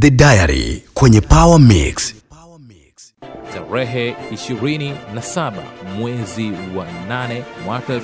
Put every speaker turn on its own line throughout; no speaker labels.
The Diary kwenye Power Mix.
Tarehe 27 mwezi wa 8 mwaka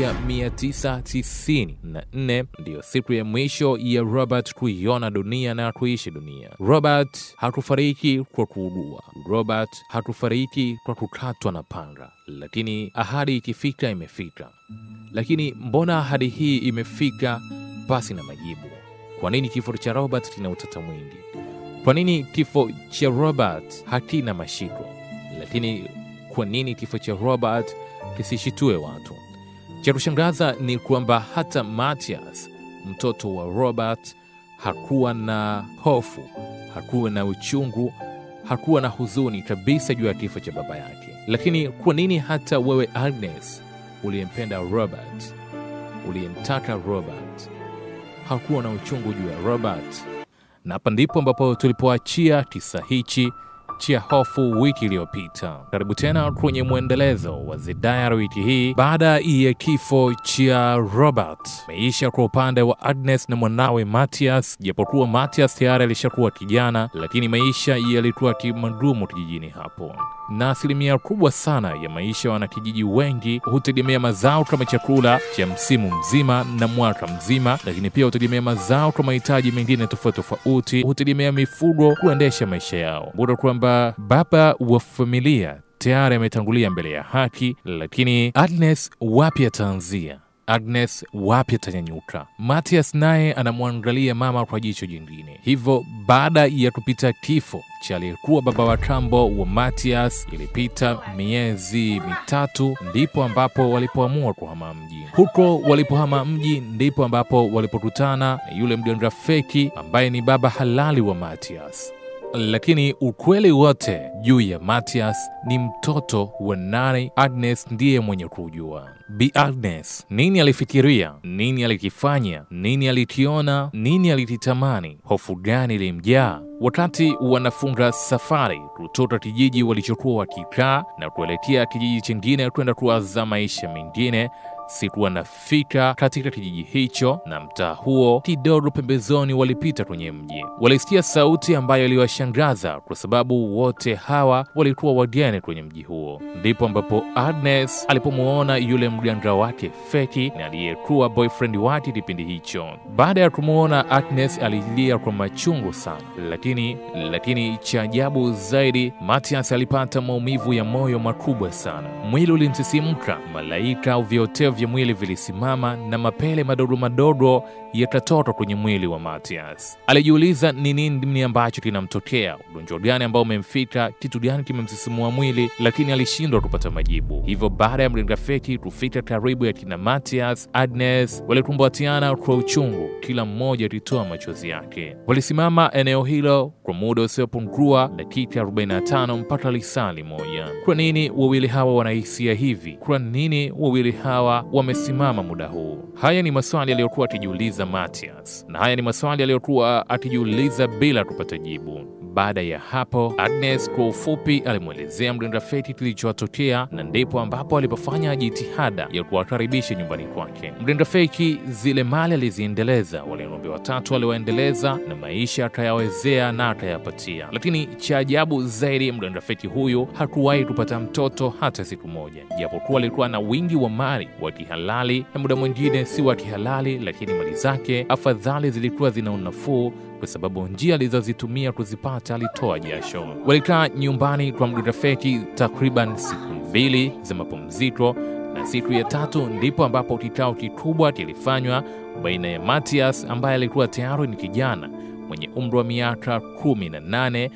1994 ndiyo siku ya mwisho ya Robert kuiona dunia na kuishi dunia. Robert hakufariki kwa kuugua. Robert hakufariki kwa kukatwa na panga, lakini ahadi ikifika imefika. Lakini mbona ahadi hii imefika pasi na majibu? Kwa nini kifo cha Robert kina utata mwingi? Kwa nini kifo cha Robert hakina mashiko? Lakini kwa nini kifo cha Robert kisishitue watu? Cha kushangaza ni kwamba hata Matias, mtoto wa Robert, hakuwa na hofu, hakuwa na uchungu, hakuwa na huzuni kabisa juu ya kifo cha baba yake. Lakini kwa nini hata wewe Agnes, uliyempenda Robert, uliyemtaka Robert, hakuwa na uchungu juu ya Robert? na hapa ndipo ambapo tulipoachia kisa hichi cha hofu wiki iliyopita. Karibu tena kwenye mwendelezo wa The Diary wiki hii, baada ya kifo cha Robert. Maisha kwa upande wa Agnes na mwanawe Matias, japokuwa Matias tayari alishakuwa kijana, lakini maisha yalikuwa kimagumu kijijini hapo, na asilimia kubwa sana ya maisha ya wanakijiji wengi hutegemea mazao kama chakula cha msimu mzima na mwaka mzima, lakini pia hutegemea mazao kwa mahitaji mengine tofauti tofauti, hutegemea mifugo kuendesha maisha yao. Bora kwamba baba wa familia tayari ametangulia mbele ya haki, lakini Agnes wapi ataanzia? Agnes wapi atanyanyuka? Matias naye anamwangalia mama kwa jicho jingine. Hivyo baada ya kupita kifo cha aliyekuwa baba wa kambo wa Matias, ilipita miezi mitatu, ndipo ambapo walipoamua kuhama mji. Huko walipohama mji, ndipo ambapo walipokutana na yule mganga feki ambaye ni baba halali wa Matias lakini ukweli wote juu ya Matias ni mtoto wa nani? Agnes ndiye mwenye kujua. Bi Agnes nini alifikiria, nini alikifanya, nini alikiona, nini alikitamani, hofu gani ilimjaa wakati wanafunga safari kutoka kijiji walichokuwa wakikaa na kuelekea kijiji chingine kwenda kuanza maisha mengine. Siku wanafika katika kijiji hicho na mtaa huo kidogo pembezoni, walipita kwenye mji, walisikia sauti ambayo iliwashangaza kwa sababu wote hawa walikuwa wageni kwenye mji huo. Ndipo ambapo Agnes alipomwona yule mganga wake feki na aliyekuwa boyfriend wake kipindi hicho. Baada ya kumwona Agnes alilia kwa machungu sana, lakini lakini cha ajabu zaidi, Matias alipata maumivu ya moyo makubwa sana. Mwili ulimsisimka, malaika au vyote vya mwili vilisimama na mapele madogo madogo yakatoka kwenye mwili wa Matias. Alijiuliza ni nini ambacho kinamtokea, ugonjwa gani ambao umemfika, kitu gani kimemsisimua mwili, lakini alishindwa kupata majibu. Hivyo baada ya mganga feki kufika karibu ya kina Matias, Agnes walikumbatiana kwa uchungu, kila mmoja akitoa machozi yake. Walisimama eneo hilo kwa muda usiopungua dakika 45 mpaka lisali moja. Kwa nini wawili hawa wanahisia hivi? Kwa nini wawili hawa wamesimama muda huu? Haya ni maswali aliyokuwa akijiuliza Matias, na haya ni maswali aliyokuwa akijiuliza bila kupata jibu. Baada ya hapo, Agnes kwa ufupi alimwelezea mganga feki kilichotokea, na ndipo ambapo alipofanya jitihada ya kuwakaribisha nyumbani kwake. Mganga feki zile mali aliziendeleza, wale ng'ombe watatu aliwaendeleza, na maisha akayawezea na akayapatia. Lakini cha ajabu zaidi, mganga feki huyu hakuwahi kupata mtoto hata siku moja, japokuwa alikuwa na wingi wa mali wa kihalali na muda mwingine si wa kihalali, lakini mali zake afadhali zilikuwa zina unafuu kwa sababu njia alizozitumia kuzipata alitoa jasho. Walikaa nyumbani kwa mganga feki takriban siku mbili za mapumziko, na siku ya tatu ndipo ambapo kikao kikubwa kilifanywa baina ya Matias ambaye alikuwa tayari ni kijana mwenye umri wa miaka kumi na nane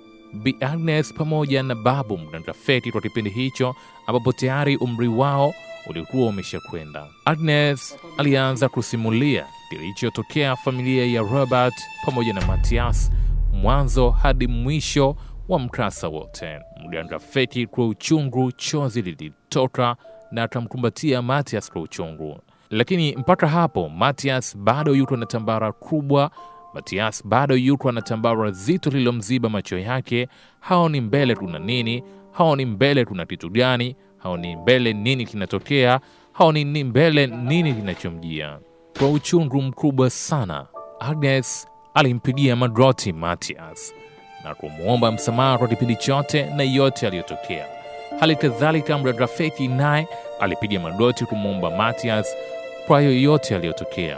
Bi Agnes pamoja na babu mganga feki kwa kipindi hicho ambapo tayari umri wao ulikuwa umeshakwenda. Agnes alianza kusimulia kilichotokea familia ya Robert pamoja na Matias mwanzo hadi mwisho wa mkasa wote. Mganga feki kwa uchungu, chozi lilitoka na akamkumbatia Matias kwa uchungu, lakini mpaka hapo Matias bado yuko na tambara kubwa. Matias bado yuko na tambara zito lililomziba macho yake. Haoni mbele kuna nini, haoni mbele kuna kitu gani, haoni mbele nini kinatokea, haoni ni mbele nini kinachomjia. Kwa uchungu mkubwa sana, Agnes alimpigia magoti Matias na kumwomba msamaha kwa kipindi chote na yote aliyotokea. Hali kadhalika mdada Feki naye alipiga magoti kumwomba Matias kwa yoyote aliyotokea.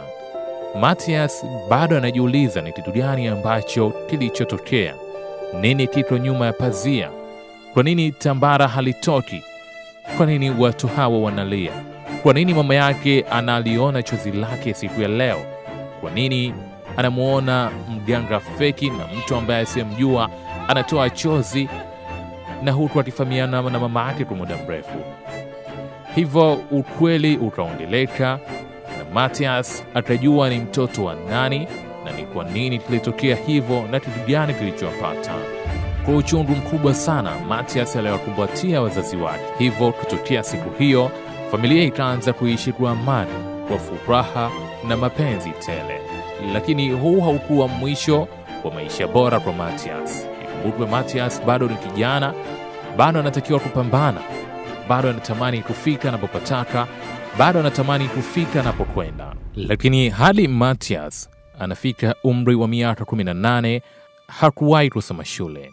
Matias bado anajiuliza ni kitu gani ambacho kilichotokea, nini kiko nyuma ya pazia, kwa nini tambara halitoki, kwa nini watu hawa wanalia, kwa nini mama yake analiona chozi lake siku ya leo, kwa nini anamwona mganga feki na mtu ambaye asiyemjua anatoa chozi na huku akifahamiana na mama yake kwa muda mrefu. Hivyo ukweli utaongeleka na Matias atajua ni mtoto wa nani na ni kwa nini kilitokea hivyo na kitu gani kilichowapata. Kwa uchungu mkubwa sana, Matias aliwakumbatia wazazi wake. Hivyo kutokea siku hiyo, familia ikaanza kuishi kwa amani, kwa furaha na mapenzi tele. Lakini huu haukuwa mwisho wa maisha bora kwa Matias. Ikumbukwe, Matias bado ni kijana, bado anatakiwa kupambana, bado anatamani kufika anapopataka, bado anatamani kufika anapokwenda. Lakini hadi Matias anafika umri wa miaka 18 hakuwahi kusoma shule.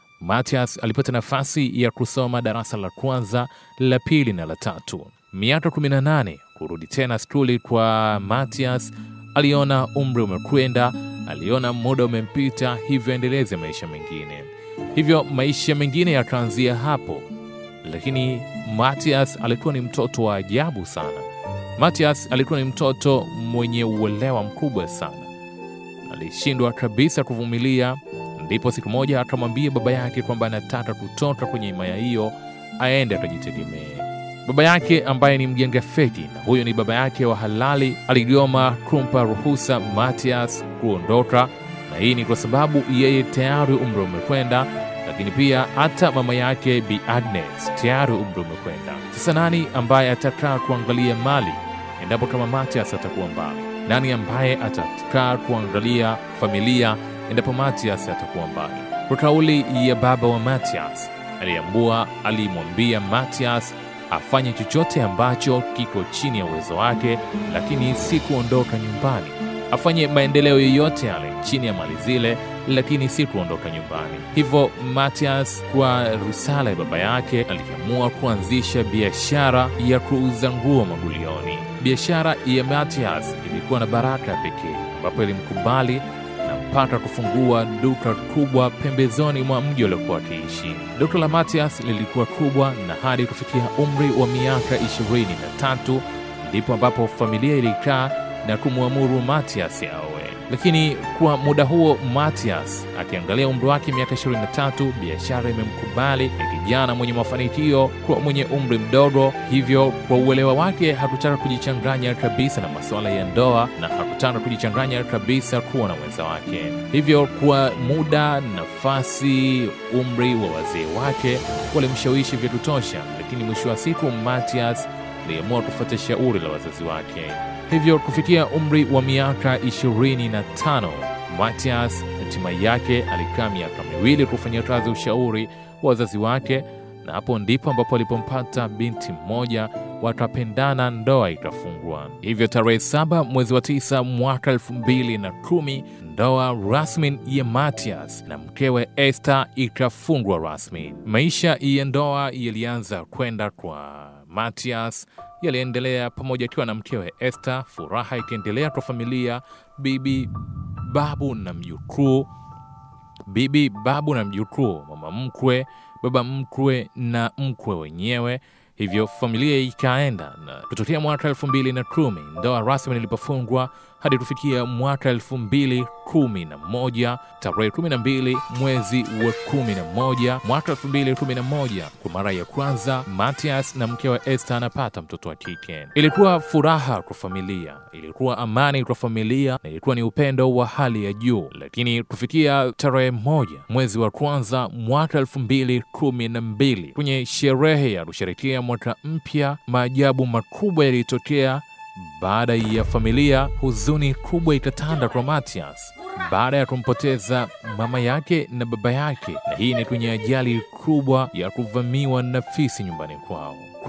Matias alipata nafasi ya kusoma darasa la kwanza, la pili na la tatu. Miaka 18 kurudi tena skuli kwa Matias, aliona umri umekwenda, aliona muda umempita, hivyo endeleze maisha mengine. Hivyo maisha mengine yakaanzia hapo, lakini Matias alikuwa ni mtoto wa ajabu sana. Matias alikuwa ni mtoto mwenye uelewa mkubwa sana, alishindwa kabisa kuvumilia. Ndipo siku moja akamwambia baba yake kwamba anataka kutoka kwenye himaya hiyo aende akajitegemee. Baba yake ambaye ni mganga feki, na huyo ni baba yake wa halali, aligoma kumpa ruhusa Matias kuondoka, na hii ni kwa sababu yeye tayari umri umekwenda, lakini pia hata mama yake Bi Agnes tayari umri umekwenda. Sasa nani ambaye atakaa kuangalia mali endapo kama Matias atakuwa mbali? Nani ambaye atakaa kuangalia familia endapo Matias atakuwa mbali? Kwa kauli ya baba wa Matias, aliambua alimwambia Matias afanye chochote ambacho kiko chini ya uwezo wake, lakini si kuondoka nyumbani. Afanye maendeleo yoyote yale chini ya mali zile, lakini si kuondoka nyumbani. Hivyo Matias, kwa risala ya baba yake, aliamua kuanzisha biashara ya kuuza nguo magulioni. Biashara ya Matias ilikuwa na baraka ya pekee, ambapo ilimkubali na mpaka kufungua duka kubwa pembezoni mwa mji uliokuwa akiishi. Duka la Matias lilikuwa kubwa na hadi kufikia umri wa miaka ishirini na tatu ndipo ambapo familia ilikaa na kumwamuru Matias aoe. Lakini kwa muda huo Matias akiangalia umri wake miaka 23, biashara imemkubali ni kijana mwenye mafanikio kwa mwenye umri mdogo, hivyo kwa uelewa wake hakutaka kujichanganya kabisa na masuala ya ndoa na hakutaka kujichanganya kabisa kuwa na mwenza wake. Hivyo kwa muda, nafasi, umri wa wazee wake walimshawishi vya kutosha, lakini mwisho wa siku Matias aliamua kufuata shauri la wazazi wake. Hivyo kufikia umri wa miaka 25 Matias hatima yake alikaa miaka miwili kufanyia kazi ushauri wa wazazi wake, na hapo ndipo ambapo alipompata binti mmoja, wakapendana, ndoa ikafungwa. Hivyo tarehe saba mwezi wa tisa mwaka elfu mbili na kumi ndoa rasmi ya Matias na mkewe Esther ikafungwa rasmi. Maisha ya ndoa yalianza kwenda kwa Matias yaliendelea pamoja akiwa na mkewe Esther, furaha ikiendelea kwa familia, bibi, babu na mjukuu, bibi, babu na mjukuu, mama mkwe, baba mkwe na mkwe wenyewe. Hivyo familia ikaenda na kutokea mwaka elfu mbili na kumi ndoa rasmi ilipofungwa hadi kufikia mwaka elfu mbili kumi na moja tarehe kumi na mbili mwezi wa kumi na moja mwaka elfu mbili kumi na moja kwa mara ya kwanza Matias na mkewe Esther anapata mtoto wa kike. Ilikuwa furaha kwa familia, ilikuwa amani kwa familia na ilikuwa ni upendo wa hali ya juu. Lakini kufikia tarehe moja mwezi wa kwanza mwaka elfu mbili kumi na mbili kwenye sherehe ya kusherekea mwaka mpya, maajabu makubwa yalitokea baada ya familia, huzuni kubwa ikatanda kwa Matias baada ya kumpoteza mama yake na baba yake, na hii ni kwenye ajali kubwa ya kuvamiwa na fisi nyumbani kwao.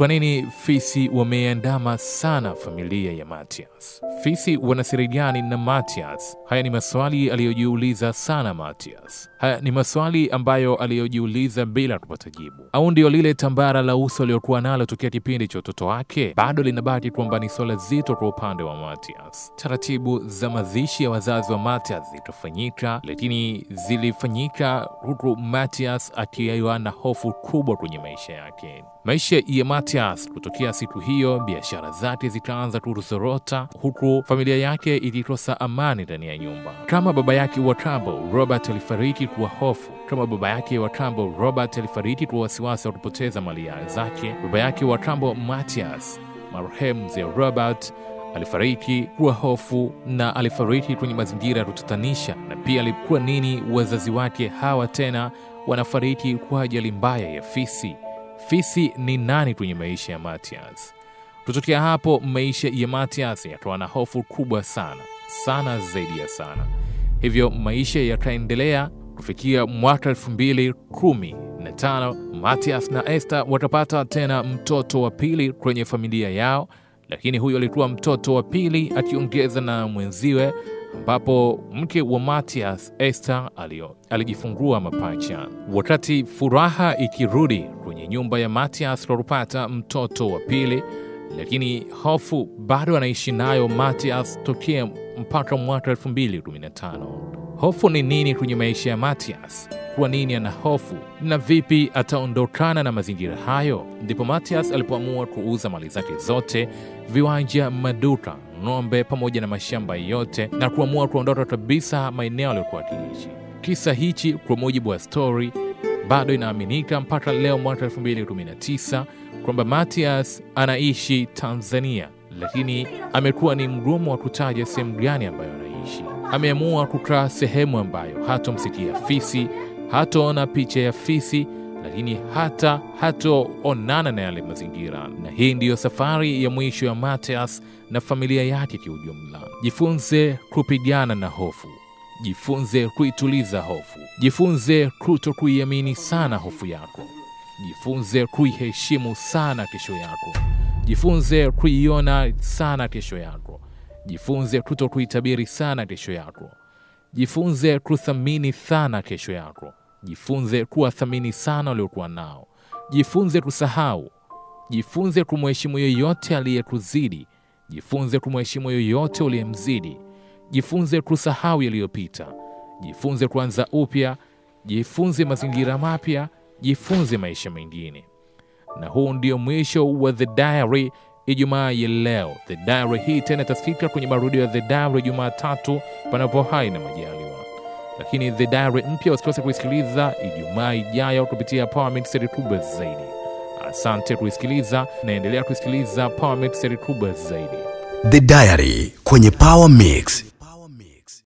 Kwa nini fisi wameandama sana familia ya Matias? Fisi wana siri gani na Matias? Haya ni maswali aliyojiuliza sana Matias. Haya ni maswali ambayo aliyojiuliza bila kupata jibu. Au ndio lile tambara la uso aliyokuwa nalo tokea kipindi cha utoto wake bado linabaki kwamba ni swala zito kwa upande wa Matias. Taratibu za mazishi ya wazazi wa Matias zitafanyika, lakini zilifanyika huku Matias akiwa na hofu kubwa kwenye maisha yake. Maisha ya Matias kutokea siku hiyo, biashara zake zikaanza kuzorota, huku familia yake ikikosa amani ndani ya nyumba. Kama baba yake wa kambo Robert alifariki kwa hofu, kama baba yake wa kambo Robert alifariki kwa wasiwasi wa kupoteza mali zake, baba yake wa kambo Matias, marehemu mzee Robert alifariki kwa hofu na alifariki kwenye mazingira ya kutatanisha. Na pia alikuwa nini wazazi wake hawa tena wanafariki kwa ajali mbaya ya fisi? Fisi ni nani kwenye maisha ya Matias? Kutokea hapo maisha ya Matias yakawa na hofu kubwa sana sana, zaidi ya sana. Hivyo maisha yakaendelea kufikia mwaka elfu mbili kumi na tano Matias na Esther watapata tena mtoto wa pili kwenye familia yao, lakini huyo alikuwa mtoto wa pili akiongeza na mwenziwe, ambapo mke wa Matias Esther alio alijifungua mapacha. Wakati furaha ikirudi kwenye nyumba ya Matias kwa kupata mtoto wa pili, lakini hofu bado anaishi nayo Matias tokea mpaka mwaka 2015. Hofu ni nini kwenye maisha ya Matias? Kwa nini ana hofu na vipi ataondokana na mazingira hayo? Ndipo Matias alipoamua kuuza mali zake zote, viwanja, maduka, ng'ombe pamoja na mashamba yote na kuamua kuondoka kabisa maeneo aliyokuwa akiishi. Kisa hichi kwa mujibu wa stori bado inaaminika mpaka leo mwaka 2019 kwamba Matias anaishi Tanzania, lakini amekuwa ni mgumu wa kutaja sehemu gani ambayo anaishi. Ameamua kukaa sehemu ambayo hatomsikia fisi, hataona picha ya fisi, lakini hata hatoonana na yale mazingira. Na hii ndiyo safari ya mwisho ya Matias na familia yake kiujumla. Jifunze kupigana na hofu. Jifunze kuituliza hofu. Jifunze kuto kuiamini sana hofu yako. Jifunze kuiheshimu sana kesho yako. Jifunze kuiona sana kesho yako. Jifunze kuto kuitabiri sana kesho yako. Jifunze kuthamini sana kesho yako. Jifunze kuwathamini sana waliokuwa nao. Jifunze kusahau. Jifunze kumheshimu yoyote aliyekuzidi. Jifunze kumheshimu yoyote uliyemzidi. Jifunze kusahau yaliyopita. Jifunze kuanza upya. Jifunze mazingira mapya. Jifunze maisha mengine. Na huu ndio mwisho wa The Diary Ijumaa ya leo. The Diary hii tena itasikika kwenye marudio ya The Diary Jumatatu panapo hai na majaliwa, lakini The Diary mpya usikose kuisikiliza Ijumaa ijayo kupitia Power Mix seri kubwa zaidi. Asante kuisikiliza, naendelea kuisikiliza Power Mix seri kubwa zaidi.
The Diary kwenye Power Mix.